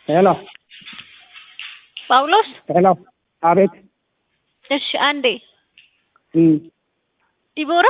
ሄሎ ጳውሎስ ሄሎ፣ አቤት። እሺ፣ አንዴ እም፣ ዲቦራ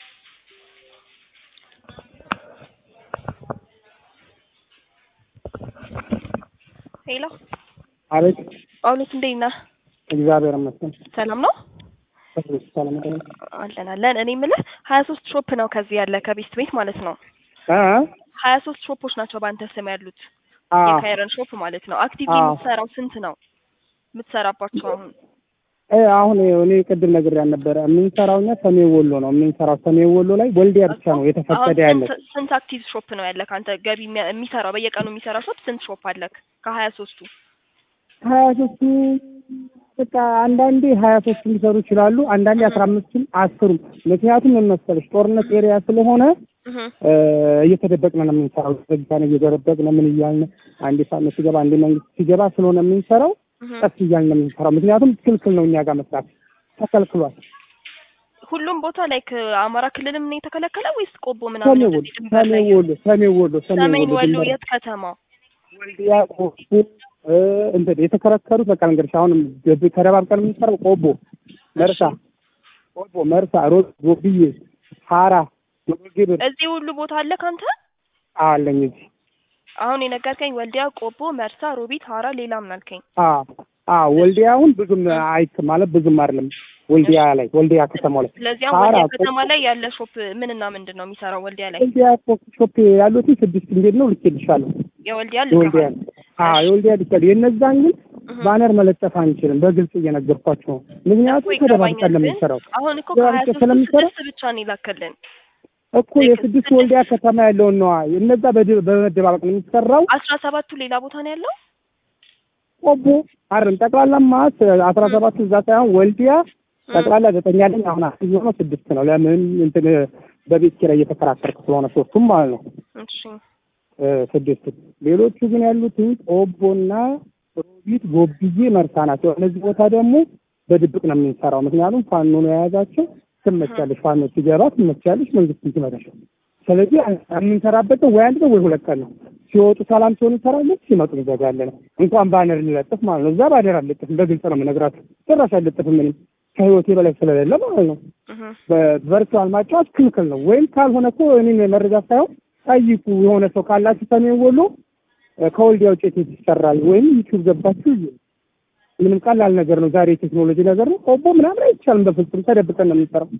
ሄሎ፣ አቤት። ጳውሎስ እንዴት ነህ? እግዚአብሔር ይመስገን። ሰላም ነው ሰላም ነው። አለን አለን። እኔ የምልህ ሀያ ሶስት ሾፕ ነው ከዚህ ያለ ከቤስት ቤት ማለት ነው። አ ሀያ ሶስት ሾፖች ናቸው በአንተ ስም ያሉት አ የካይረን ሾፕ ማለት ነው። አክቲቭ አዎ። የምትሰራው ስንት ነው የምትሰራባቸው አሁን? እ አሁን እኔ ቅድም ነግሬያት ነበረ። የምንሰራው እኛ ሰሜን ወሎ ነው የምንሰራው። ሰሜን ወሎ ላይ ወልዲያ ብቻ ነው የተፈቀደ ያለ። አሁን ስንት- ስንት አክቲቭ ሾፕ ነው ያለክ አንተ? ገቢ የሚያ- የሚሰራው በየቀኑ የሚሰራ ሾፕ ስንት ሾፕ አለክ ከሀያ ሶስቱ? ሀያ ሶስቱ በቃ አንዳንዴ ሀያ ሶስት ሊሰሩ ይችላሉ። አንዳንዴ አስራ አምስትም አስሩም። ምክንያቱም ምን መሰለሽ ጦርነት ኤሪያ ስለሆነ እህ እ እየተደበቅን ነው የምንሰራው። ዘግታን እየደረበቅን ምን እያልን አንዴ ፋኖ ሲገባ አንዴ መንግስት ሲገባ ስለሆነ የምንሰራው እህ ቀስ እያልን ነው የምንሰራው። ምክንያቱም ክልክል ነው እኛ ጋር መስራት ተከልክሏል። ሁሉም ቦታ ላይ አማራ ክልልም ነው የተከለከለ ወይስ ቆቦ ምናምን ሰሜን ወሎ እንደዚህ ድንበር ላይ ሰሜን ወሎ ሰሜን ወሎ ሰሜን ወሎ ድንበር የት ከተማ? ወልዲያ ቆቦ እ እንትን የተከረከሩት በቃ ልንገርሽ፣ አሁንም ገብ- ተደባብቀን የምንሰራው ቆቦ፣ መርሳ፣ ቆቦ፣ መርሳ፣ ሮዝ፣ ጎብዬ፣ ሀራ፣ ግብር እዚህ ሁሉ ቦታ አለ ካንተ? አለኝ እዚህ አሁን የነገርከኝ ወልዲያ፣ ቆቦ፣ መርሳ፣ ሮቢት፣ ሀራ ሌላ ምን አልከኝ? አ አ ወልዲያውን ብዙም አይክ ማለት ብዙም አይደለም። ወልዲያ ላይ ወልዲያ ከተማው ላይ ስለዚህ አሁን ሀራ፣ ወልዲያ ከተማ ላይ ያለ ሾፕ ምንና ምንድን ነው የሚሰራው? ወልዲያ ላይ ወልዲያ ሾፕ ያሉት ስድስት እንዴት ነው ልኬልሻለሁ። የወልዲያ የወልዲያ ልከሃል? አ የወልዲያ ልኬል የነዛን ግን እህ ባነር መለጠፍ አንችልም። በግልጽ እየነገርኳቸው ነው። ምክንያቱም እኮ ተደባብቀን ይገባኛል፣ ነው ግን የምንሰራው አሁን እኮ ተደባብቀን ከሀያ ሶስቱ ስለምንሰራ ስድስት ብቻ ነው ይላከልን። እኮ የስድስት ወልዲያ ከተማ ያለውን ነዋ። እነዛ በድ- በመደባበቅ ነው የሚሰራው። አስራ ሰባቱ ሌላ ቦታ ነው ያለው። ቆቦ አይደለም ጠቅላላ ማስ አስራ ሰባት እዛ ሳይሆን ወልዲያ ጠቅላላ ዘጠኝ አለኝ። አሁን አስር ሆኖ ስድስት ነው። ለምን እንትን በቤት ኪራይ እየተከራከርኩ ስለሆነ ሶስቱም ማለት ነው እሺ እ ስድስት ሌሎቹ ግን ያሉት ቆቦና ሮቢት፣ ጎብዬ፣ መርሳ ናቸው። እነዚህ ቦታ ደግሞ በድብቅ ነው የምንሰራው። ምክንያቱም ፋኖ ነው የያዛቸው። ትመቻለሽ፣ ፋኖ ሲገባ ትመቻለሽ፣ መንግስት ሲመጣሽ። ስለዚህ የምንሰራበት ወይ አንድ ነው ወይ ሁለት ቀን ነው። ሲወጡ ሰላም ሲሆኑ እንሰራለን፣ ሲመጡ እንዘጋለን። እንኳን ባነር እንለጥፍ ማለት ነው። እዛ ባነር አልለጥፍም፣ በግልጽ ነው የምነግራቸው። ጭራሽ አልለጥፍም ምንም ከህይወቴ በላይ ስለሌለ ማለት ነው። እህ በቨርቹዋል ማጫወት ክልክል ነው። ወይም ካልሆነ እኮ እኔን መረጃ ሳይሆን ጠይቁ። የሆነ ሰው ካላችሁ ሰሜን ወሎ እ ከወልዲያ ውጭ የት ይሰራል? ወይም ዩቲዩብ ገባችሁ እዩ። ምንም ቀላል ነገር ነው። ዛሬ የቴክኖሎጂ ነገር ነው። ቆቦ ምናምን አይቻልም። በፍጹም ተደብቀን ነው የምንሰራው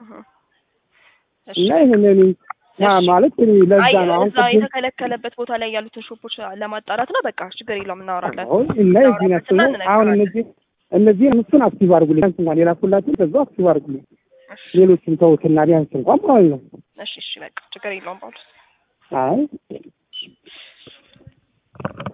እሺ እና ይሄንን ያ ማለት እኔ ለዛ አይ ነው አሁን እዛ ቅድም የተከለከለበት ቦታ ላይ ያሉትን ሾፖች ለማጣራት ነው። በቃ ችግር የለውም እናወራለን። አሁን እና እዚህ ናቸው ነው አሁን እነዚህ እነዚህ እሱን አክቲቭ አድርጉልኝ። ቢያንስ እንኳን የላኩላችሁ በዛው አክቲቭ አድርጉልኝ። ሌሎችን ተውትና ቢያንስ እንኳን ማለት ነው። እሺ እሺ በቃ ችግር የለውም ጳውሎስ አይ